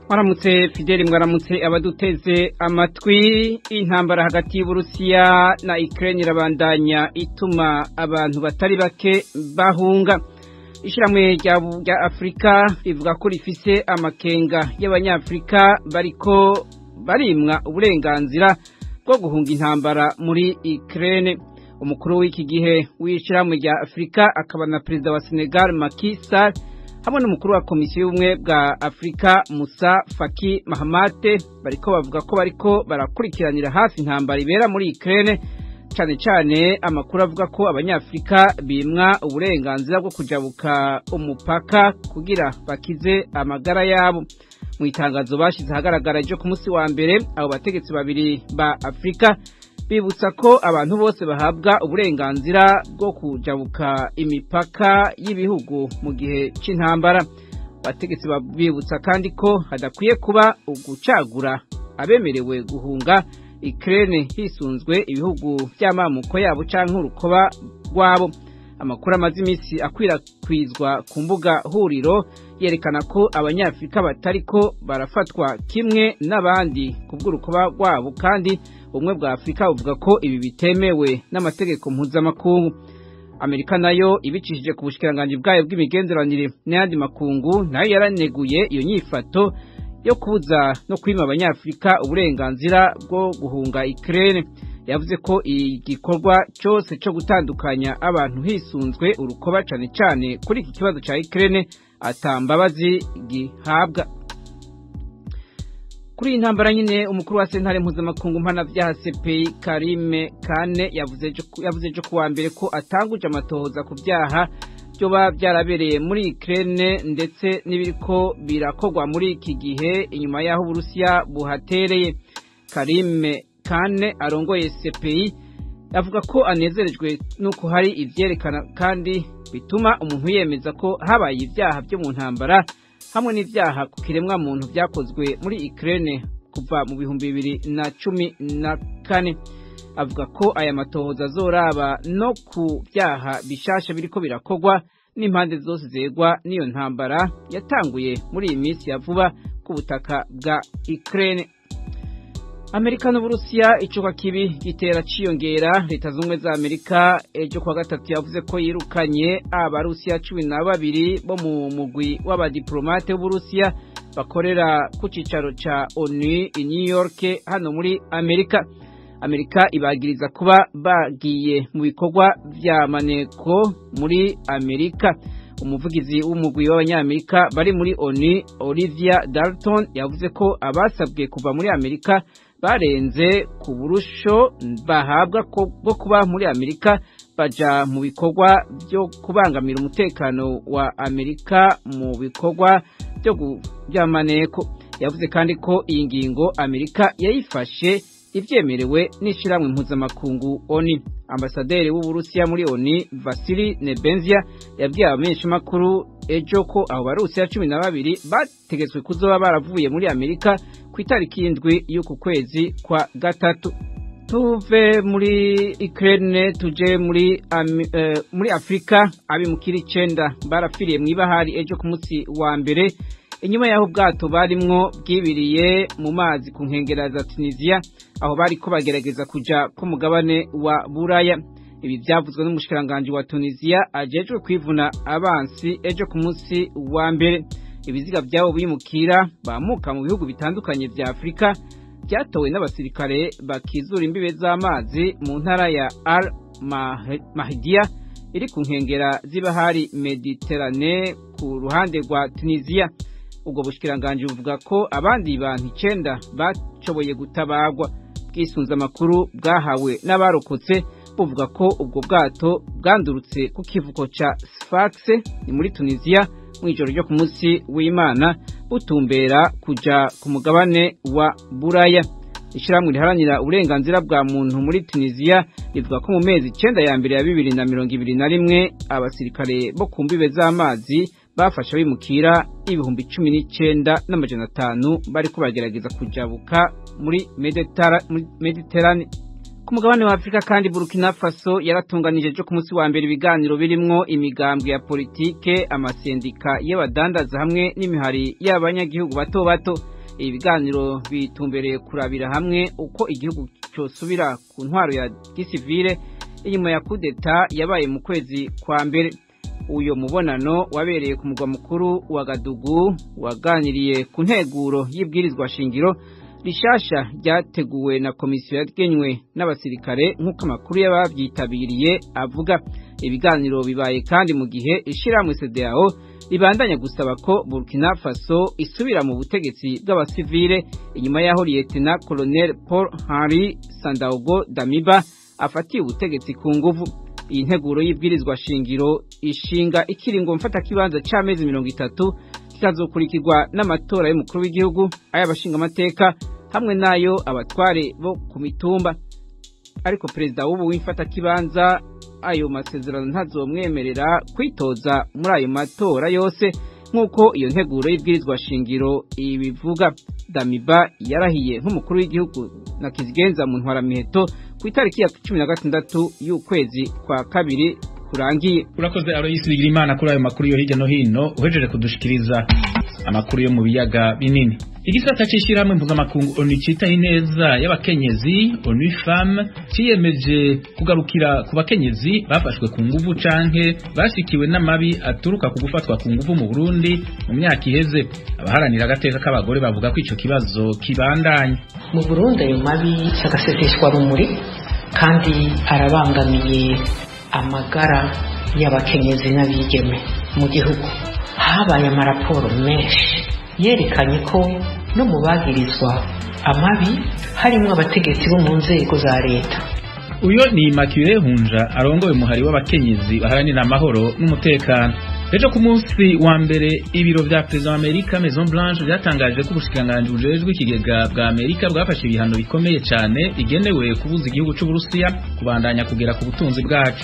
mwaramutse fideli mwaramutse abaduteze amatwi intambara hagati y'uburusiya na ukraine irabandanya ituma abantu batari bake bahunga ishyirahamwe rya afurika rivuga ko rifise amakenga y'abanyafurika bariko barimwa uburenganzira bwo guhunga intambara muri ukraine umukuru w'iki gihe w'ishyirahamwe rya afurika akaba na perezida wa senegal Macky Sall hamwe n'umukuru wa komisiyo y'ubumwe bwa afurika musa faki mahamate bariko bavuga ko bariko barakurikiranira hafi intambara ibera muri ukraine cyane cyane amakuru avuga ko abanyafurika bimwa uburenganzira bwo kujabuka umupaka kugira bakize amagara yabo mu itangazo bashyize ahagaragara ryo ku munsi wa mbere abo bategetsi babiri ba afurika bibutsa ko abantu bose bahabwa uburenganzira bwo kujabuka imipaka y'ibihugu mu gihe cy'intambara abategetsi bibutsa kandi ko hadakwiye kuba ugucagura abemerewe guhunga ikirere hisunzwe ibihugu by'amamuko yabo cyangwa urukoba rwabo amakuru amaze iminsi akwirakwizwa ku mbuga huriro yerekana ko abanyafurika batari ko barafatwa kimwe n'abandi ku bw'urukoba rwabo kandi ubumwe bwa afurika buvuga ko ibi bitemewe n'amategeko mpuzamakungu amerika nayo ibicishije ku bushikiranganji bwayo bw'imigenderanire n'ayandi makungu nayo yaraneguye iyo nyifato yo kubuza no kwima abanyafurika uburenganzira bwo guhunga ikirere yavuze ko igikorwa cyose cyo gutandukanya abantu hisunzwe urukoba cyane cyane kuri iki kibazo cya ikirere atambabazi gihabwa kuri iyi ntambara nyine umukuru wa sentare mpuzamakungu mpanabyaha CPI Karime Kane yavuze ejo kuwa mbere ko atanguje amatohoza ku byaha byoba byarabereye muri Ukraine ndetse n'ibiriko birakorwa muri iki gihe inyuma y'aho Uburusiya buhatereye Karime Kane arongoye CPI avuga ko anezerejwe nuko hari ivyerekana kandi bituma umuntu yemeza ko habaye ibyaha byo mu ntambara hamwe n'ibyaha ku kiremwa muntu byakozwe muri Ukraine kuva mu bihumbi bibiri na cumi na kane avuga ko aya matohoza azoraba no ku byaha bishasha biriko birakorwa n'impande zose zegwa n'iyo ntambara yatanguye muri iyi minsi ya vuba ku butaka bwa Ukraine Amerika n'Uburusiya icuka kibi gitera ciyongera leta zumwe za Amerika ejo kwa gatatu yavuze ko yirukanye abarusiya cumi na babiri bo mu mugwi w'abadiplomate b'Uburusiya bakorera ku cicaro ca ONU i New York hano muri Amerika Amerika ibagiriza kuba bagiye mu bikorwa vya maneko muri Amerika umuvugizi w'umugwi w'abanyamerika bari muri ONU Olivia Dalton yavuze ko abasabwe kuva muri Amerika barenze ku burusho bahabwa bwo kuba muri Amerika baja mu bikorwa byo kubangamira umutekano wa Amerika mu bikorwa byo by'amaneko yavuze kandi ko iyi ngingo Amerika yayifashe ivyemerewe n'ishiramwe mpuzamakungu ONU ambasaderi w'Uburusiya muri ONU Vasili Nebenzia yabwiye abamenyeshamakuru ejo ko abo barusiya cumi na babiri bategetswe kuzoba baravuye muri Amerika ku itariki y'indwi y'uku kwezi kwa gatatu tuve muri Ukraine tuje muri um, uh, muri Afrika abimukira icenda barafiriye mu ibahari ejo ku munsi wa mbere inyuma y'aho ubwato barimwo bwibiriye mu mazi ku nkengera za Tunisia aho bari ko bagerageza kuja ku mugabane wa Buraya ibi byavuzwe n'umushikiranganje wa Tunisia ajejwe kwivuna abansi ejo ku munsi wa mbere ibiziga byabo bimukira bamuka mu bihugu bitandukanye vya Afrika byatowe n'abasirikare bakizura imbibe z'amazi mu ntara ya Al Mahdia iri ku nkengera z'ibahari Mediterane ku ruhande rwa Tunisia ubwo bushikiranganje buvuga ko abandi bantu icenda bashoboye gutabagwa bwisunze amakuru bwahawe n'abarokotse buvuga ko ubwo bwato bwandurutse ku kivuko ca Sfax ni muri Tunisia mu ijoro ryo ku munsi w'Imana butumbera kuja ku mugabane wa Buraya ishyirahamwe riharanira uburenganzira bwa muntu muri Tunisia rivuga ko mu mezi icenda ya mbere ya bibiri na mirongo ibiri na rimwe abasirikare bo ku mbibe z'amazi bafasha bimukira ibihumbi cumi n'icenda n'amajana atanu bariko bagerageza kujabuka muri Mediterane ku mugabane wa Afrika kandi Burkina Faso yaratunganije ejo ku munsi wa mbere ibiganiro birimwo imigambwe ya politike amasendika y'abadandaza hamwe n'imihari y'abanyagihugu bato bato ibiganiro bitumbereye kurabira hamwe uko igihugu cyosubira ku ntwaro ya gisivile inyuma ya kudeta yabaye mu kwezi kwa mbere uyo mubonano wabereye ku mugwa mukuru wa Gadugu waganiriye ku nteguro y'ibwirizwa shingiro rishasha ryateguwe na komisiyo yagenywe n'abasirikare nk'uko amakuru y'ababyitabiriye avuga ibiganiro bibaye kandi mu gihe ishyirahamwe CEDEAO ribandanya gusaba ko Burkina Faso isubira mu butegetsi bw'abasivile inyuma y'aho Lieutenant Colonel Paul Henri Sandaogo Damiba afatiye ubutegetsi ku nguvu iyi nteguro y'ibwirizwa shingiro ishinga ikiringo mfata kibanza c'amezi mirongo itatu kikazokurikirwa n'amatora y'umukuru w'igihugu ay'abashinga amateka hamwe n'ayo abatware bo ku mitumba ariko perezida w'ubu w'imfata kibanza ayo masezerano ntazomwemerera kwitoza muri ayo matora yose nk'uko iyo nteguro y'ibwirizwa shingiro ibivuga damiba yarahiye nk'umukuru w'igihugu na kizigenza mu ntwaramiheto ku itariki ya cumi na gatandatu y'ukwezi kwa kabiri kurangiye urakoze aroyisi bigira imana kuri ayo makuru yo hirya no hino uhejeje kudushikiriza amakuru yo mu biyaga binini igisata c'ishirahamwe mpuzamakungu onu citaho ineza y'abakenyezi onu femme ciyemeje kugarukira ku bakenyezi bafashwe ku nguvu canke bashikiwe n'amabi aturuka ku gufatwa ku nguvu mu burundi mu myaka iheze abaharanira agateka k'abagore bavuga ko ico kibazo kibandanya mu burundi ayo mabi agaseseshwa rumuri kandi arabangamiye amagara y'abakenyezi n'abigeme mu gihugu habaye amaraporo menshi yerekanye ko no mu bagirizwa amabi harimo abategetsi bo mu nzego za leta uyo ni Immaculée Hunja arongoye umuhari w'abakenyezi baharanira amahoro n'umutekano ejo ku munsi wa mbere ibiro vya perezida wa Amerika Maison Blanche byatangaje ko ubushikiranganji bujejwe ikigega bwa Amerika bwafashe ibihano bikomeye cyane bigenewe kubuza igihugu c'Uburusiya kubandanya kugera ku butunzi bwacu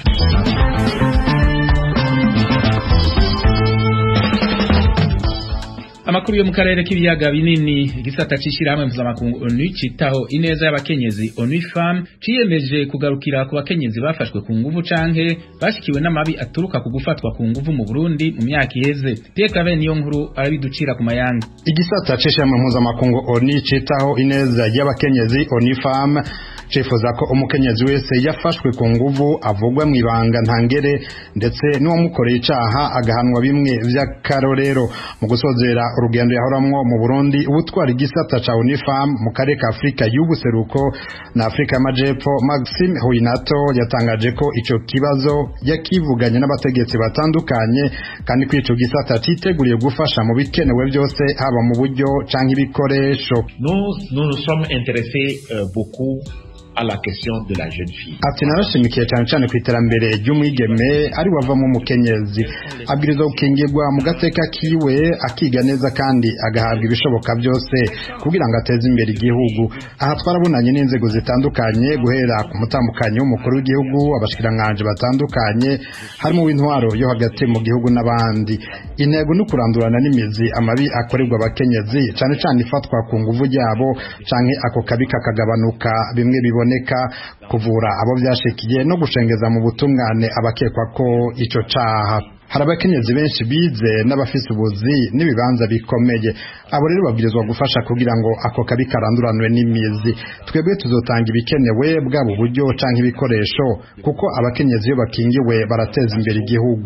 amakuru yo mu karere k'ibiyaga binini igisata c'ishirahamwe mpuzamakungu onu citaho ineza y'abakenyezi onu femme ciyemeje kugarukira ku bakenyezi bafashwe ku nguvu canke bashikiwe n'amabi aturuka ku gufatwa ku nguvu mu Burundi mu myaka iheze Pierre Claver niyo nkuru arabiducira ku mayanga igisata c'ishirahamwe mpuzamakungu onu citaho ineza y'abakenyezi onu femme cifuza ko umukenyezi wese yafashwe ku nguvu avugwa mu ibanga ntangere ndetse n'uwamukoreye icaha agahanwa bimwe vy'akarorero mu gusozera urugendo yahoramwo mu Burundi ubutwara igisata ca Unifam mu karere ka Afrika y'ubuseruko na Afrika y'amajepfo Maxime Huinato yatangaje ko ico kibazo yakivuganye n'abategetsi batandukanye kandi ko ico gisata citeguriye gufasha mu bikenewe byose haba mu buryo canke ibikoresho nous nous nous sommes intéressés euh, beaucoup à la question de la jeune fille. Ati narashimikiye cyane cyane ku iterambere ry'umwigeme ari wavamo umukenyezi abwirizwa gukingirwa mu gateka kiwe akiga neza kandi agahabwa ibishoboka byose kugira ngo ateze imbere igihugu aha twarabonanye n'inzego zitandukanye guhera ku mutambukanyi w'umukuru w'igihugu abashikiranganje batandukanye harimo w'intwaro yo hagati mu gihugu n'abandi intego ni ukurandurana n'imizi amabi akorerwa abakenyezi cyane cyane ifatwa ku nguvu ryabo canke ako kabi kakagabanuka bimwe bibo biboneka kuvura abo byashikiye no gushengeza mu butungane abakekwa ko ico caha hari abakenyezi benshi bize n'abafise ubuzi n'ibibanza bikomeye abo rero babwirizwa gufasha kugira ngo ako kabi karanduranwe n'imizi twebwe tuzotanga ibikenewe bwaba uburyo canke ibikoresho kuko abakenyezi iyo bakingiwe barateza imbere igihugu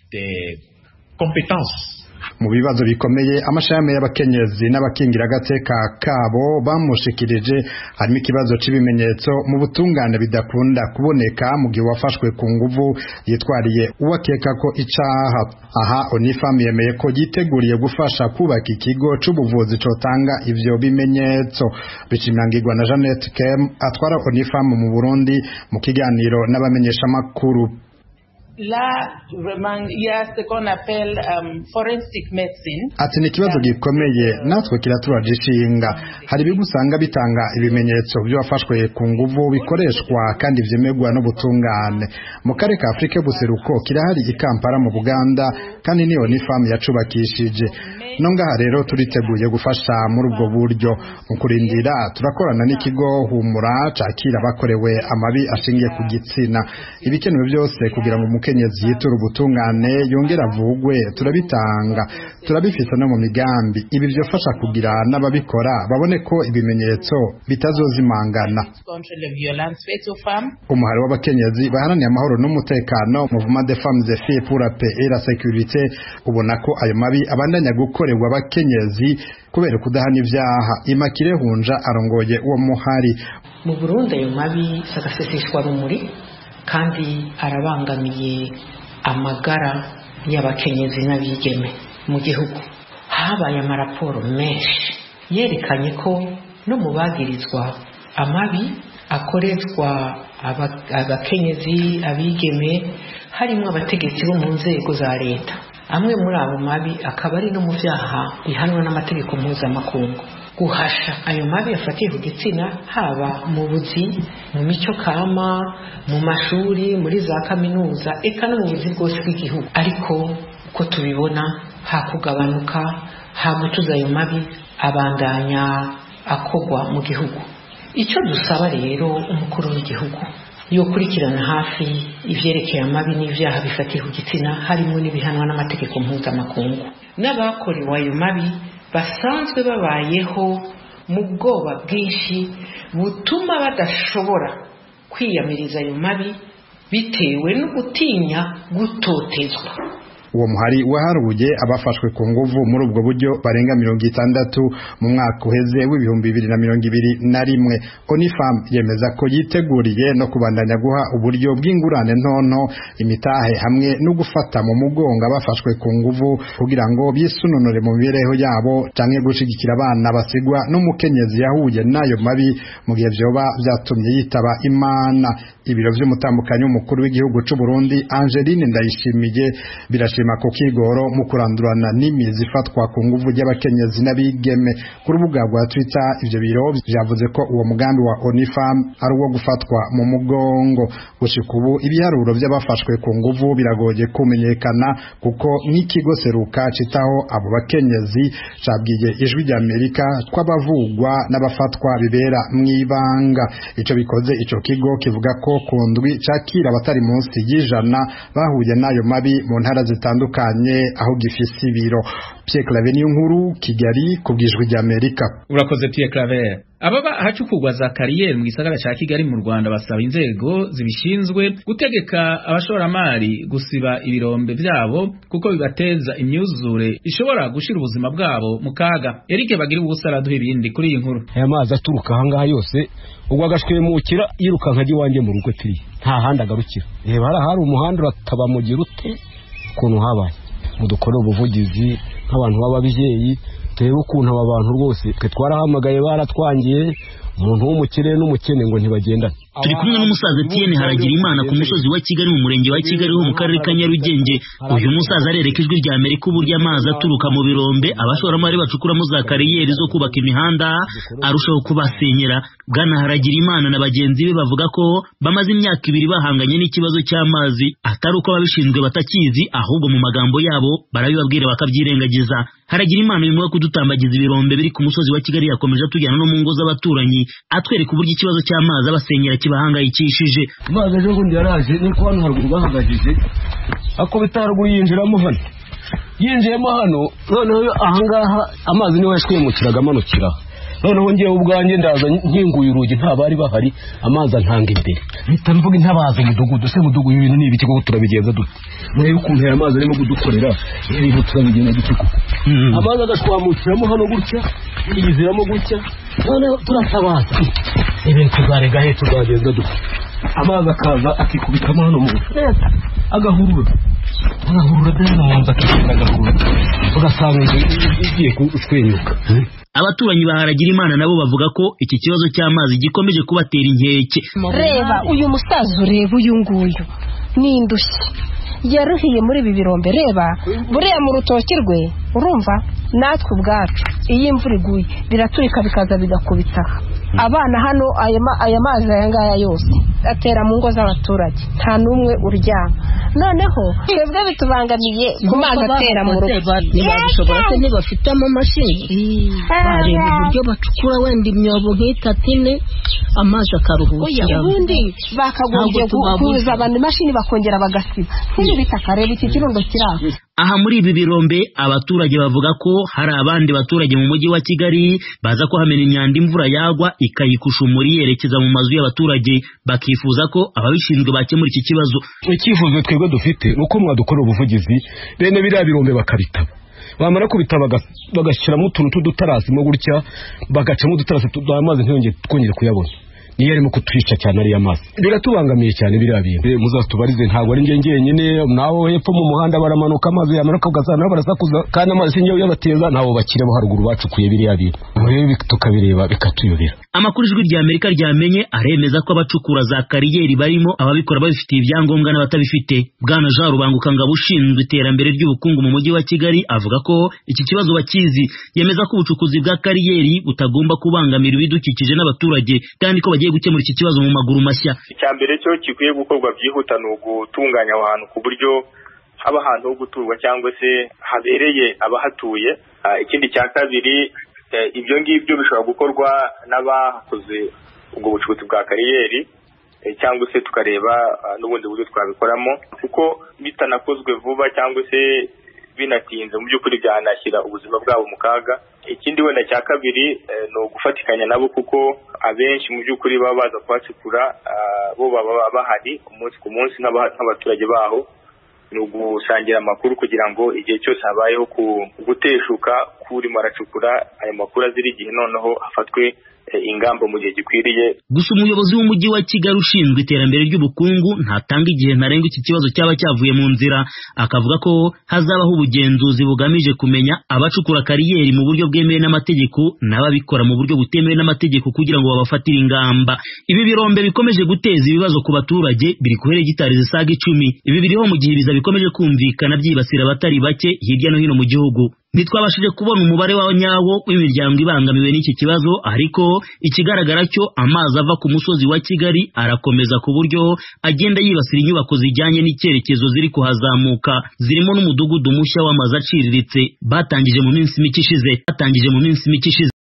mu bibazo bikomeye amashami y'abakenyezi n'abakingira agateka kabo bamushikirije harimo ikibazo cy'ibimenyetso mu butungane bidakunda kuboneka mu gihe wafashwe ku nguvu yitwariye uwakeka ko icaha aha onifam yemeye ko yiteguriye gufasha kubaka ikigo c'ubuvuzi cotanga ivyo bimenyetso bicimangirwa na Jeannette Kem atwara onifam mu Burundi mu kiganiro n'abamenyeshamakuru Là, vraiment, il y a ce qu'on appelle um, forensic medicine. Ati ni ikibazo gikomeye natwe kiraturaje ishinga hari ibigo usanga bitanga ibimenyetso by'abafashwe ku nguvu bikoreshwa kandi vyemerwa n'ubutungane mu karere ka Afrika y'ubuseruko kirahari i Kampala mu Buganda kandi niyo ni famu yacubakishije no ngaha rero turiteguye gufasha muri ubwo buryo mu kurindira turakorana n'ikigo humura cakira abakorewe amabi ashingiye ku gitsina ibikenewe byose kugira ngo umuke umukenyezi yitura ubutungane yongera avugwe turabitanga turabifise no mu migambi ibi byofasha kugira n'ababikora babone ko ibimenyetso bitazozimangana contre les violences faites aux femmes. umuhari w'abakenyezi baharaniye amahoro n'umutekano mouvement des femmes et filles pour la paix et la sécurité ubona ko ayo mabi abandanya gukorerwa abakenyezi kubera kudahana ivyaha imakire hunja arongoye uwo muhari mu burundi ayo mabi sagaseseshwa rumuri kandi arabangamiye amagara y'abakenyezi n'abigeme mu gihugu habaye amaraporo menshi yerekanye ko no mu bagirizwa amabi akoreshwa aba- abakenyezi abigeme harimo abategetsi bo mu nzego za leta amwe muri abo mabi akaba ari no mu byaha bihanwa n'amategeko mpuzamakungu guhasha ayo mabi yafatiye ku gitsina haba mu buzi mu mico kama mu mashuri muri za kaminuza eka no mu buzi bwose bw'igihugu ariko uko tubibona hakugabanuka hagutuza ayo mabi abandanya akogwa mu gihugu icyo dusaba rero umukuru w'igihugu yokurikirana hafi ivyerekeye amabi n'ivyaha bifatiye ku gitsina harimo n'ibihanwa n'amategeko mpuzamakungu n'abakorewe ayo mabi basanzwe babayeho mu bwoba bwinshi butuma badashobora kwiyamiriza ayo mabi bitewe no gutinya gutotezwa uwo muhari waharuye abafashwe ku nguvu muri ubwo buryo barenga mirongo itandatu mu mwaka uheze w'ibihumbi bibiri na mirongo ibiri na rimwe onifam yemeza ko yiteguriye no kubandanya guha uburyo bw'ingurane ntonto imitahe hamwe no gufata mu mugongo abafashwe ku nguvu kugira ngo bisununure mu mibereho yabo canke gushigikira abana basigwa n'umukenyezi yahuye n'ayo mabi mu gihe vyoba vyatumye yitaba imana ibiro vy'umutambukanyi w'umukuru w'igihugu c'u Burundi Angeline Ndayishimiye birashima ko kigoro mu kurandurana n'imizi ifatwa ku nguvu ry'abakenyezi n'abigeme ku rubuga rwa Twitter ivyo biro vyavuze ko uwo mugambi wa Onifam ari uwo gufatwa mu mugongo gushika ubu ibiharuro vy'abafashwe ku nguvu biragoye kumenyekana kuko nk'ikigo seruka citaho abo bakenyezi cabwiye ijwi rya Amerika tw'abavugwa n'abafatwa bibera mw'ibanga ico bikoze ico kigo kivuga ko ku ndwi cakira abatari munsi y'ijana bahuye n'ayo mabi mu ntara zitandukanye aho gifise ibiro Pierre Claver niyo nkuru Kigali ku bwijwi rya Amerika urakoze Pierre Claver ababa ahacukurwa za kariyeri mu gisagara ca Kigali mu Rwanda basaba inzego zibishinzwe gutegeka abashoramari gusiba ibirombe vyabo kuko bibateza imyuzure ishobora gushira ubuzima bwabo mu kaga Eric bagira ubusa araduha ibindi kuri iyi nkuru aya mazi aturuka ahangaha yose ubwo agashwemukira yirukanka ajya iwanjye mu rugo turi nta handi agarukira reba hariya hari umuhanda urataba mugira ute ukuntu habaye mudukorere ubuvugizi nk'abantu b'ababyeyi turebe ukuntu aba bantu rwose twe twarahamagaye baratwangiye umuntu w'umukire n'umukene ngo ntibagendane turi kumwe n'umusaza Etienne haragira imana ku musozi wa Kigali mu murenge wa Kigali ho mu karere ka Nyarugenge uyu musaza arereka ijwi rya Amerika uburyo amazi aturuka mu birombe abashoramari bacukuramo za kariyeri zo kubaka imihanda arushaho kubasenyera bwana haragira imana na bagenzi be bavuga ko bamaze imyaka ibiri bahanganye n'ikibazo cy'amazi atari uko ababishinzwe batakizi ahubwo mu magambo yabo barabibabwira bakabyirengagiza haragira imana uyu mwaka kudutambagiza ibirombe biri ku musozi wa Kigali yakomeje atujyana no mu ngo z'abaturanyi atwereka uburyo ikibazo cy'amazi abasenyera kibahangayikishije amazi ejo bundi yaraje niko hano haruguru bahagajije akubita haruguru yinjiramo hano yinjiyemo hano noneho ahangaha amazi niho yashwemukiraga amanukira noneho ngewe ubwanjye ndaza nkinguye urugi nta bari bahari amazi antanga imbere mpita mvuga intabaza umudugudu se mudugudu ibintu ni ibiki koko turabigenza dute murebe ukuntu aya mazi arimo kudukorera ibintu turabigenza dute koko amazi agashwamukiramo hano gutya yiziramo gutya noneho turatabaza ibintu tuzarega he tuzagenza dute amazi akaza akikubitamo hano mu leta agahurura agahurura de hano mu nzu akikubita agahurura ugasanga inzu igiye kushwenyuka abaturanyi baharagira imana nabo bavuga ko iki kibazo cy'amazi gikomeje kubatera inkeke reba uyu musaza ureba uyu nguyu ni indushyi yaruhiye muri ibi birombe reba buriya mu rutoki rwe urumva natwe ubwacu iyo imvura iguye biraturika bikaza bigakubita abana hano aya mazi aya ngaya yose atera mu ngo z'abaturage nta n'umwe uryama noneho twebwe bitubangamiye ku mazi atera mu rugo ntibabishobora se ntibafite amamashini bareba uburyo bacukura wenda imyobo nk'itatu ine amazi oya akaruhukira ubundi bakagombye Ntabwo tubabuza. kuza abantu imashini bakongera bagasiba nk'ibi bitaka reba iki kirundo kiri aho aha muri ibi birombe abaturage bavuga ko hari abandi baturage mu mujyi wa kigali baza kuhamena imyanda imvura yagwa ikayikusha umuri yerekeza mu mazu y'abaturage bakifuza ko ababishinzwe bakemura iki kibazo icyifuzo twebwe dufite ni uko mwadukorera ubuvugizi bene biriya birombe bakabitaba bamara kubitaba baga- bagashyiramo utuntu tw'udutarasimo gutya bagacamo udutarasi tu- amazi ntiyongere twongere kuyabona niyo arimo kutwica cyane ariya mazi biratubangamiye cyane biriya bintu Eh, muzatubarize ntabwo ari njye njyenyine nawe hepfo mu muhanda baramanuka amazi yamanuka ugasanga nabo barasakuza kandi amazi sinjye uyabateza nabo bakire bo haruguru bacukuye biriya bintu rero bi- tukabireba bikatuyobera amakuru ijwi rya amerika ryamenye aremeza ko abacukura za kariyeri barimo ababikora babifitiye ibyangombwa n'abatabifite bwana jean rubangukangabo ushinzwe iterambere ry'ubukungu mu mujyi wa kigali avuga ko iki kibazo bakizi yemeza ko ubucukuzi bwa kariyeri butagomba kubangamira ibidukikije n'abaturage kandi ko bagiye gukemura iki kibazo mu maguru mashya icya mbere cyo gikwiye gukorwa byihuta ni ugutunganya aho hantu ku buryo haba ahantu ho guturwa cyangwa se habereye abahatuye Ah, ikindi cya kabiri eh, ibyo ngibyo bishobora gukorwa n'abakoze ubwo bucukuzi bwa kariyeri eh, cyangwa se tukareba ah, n'ubundi buryo twabikoramo kuko bitanakozwe vuba cyangwa se binatinze mu by'ukuri byanashyira ubuzima bwabo mu kaga ikindi wenda cya kabiri eh, ni ugufatikanya nabo kuko abenshi mu by'ukuri baba baza kuhacukura ah, bo baba bahari umunsi ku munsi nk'aba- nk'abaturage baho ni ugusangira amakuru kugira ngo igihe cyose habayeho ku- guteshuka k'urimo aracukura ayo makuru azira igihe noneho hafatwe eh, ingamba mu gihe gikwiriye gusa umuyobozi w'umujyi wa kigali ushinzwe iterambere ry'ubukungu ntatanga igihe ntarengwa iki kibazo cyaba cyavuye mu nzira akavuga ko hazabaho ubugenzuzi bugamije kumenya abacukura kariyeri mu buryo bwemewe n'amategeko n'ababikora mu buryo butemewe n'amategeko kugira ngo babafatire ingamba ibi birombe bikomeje guteza ibibazo ku baturage biri ku hegitari zisaga icumi ibi biriho mu gihe ibiza bikomeje kumvikana byibasira abatari bake hirya no hino mu gihugu ntitwabashije kubona umubare wa nyawo w'imiryango ibangamiwe n'iki kibazo ariko ikigaragara cyo amazi ava ku musozi wa kigali arakomeza ku buryo agenda yibasira inyubako zijyanye n'icyerekezo ziri kuhazamuka zirimo n'umudugudu mushya w'amazu aciriritse batangije mu minsi mike ishize batangije mu minsi mike ishize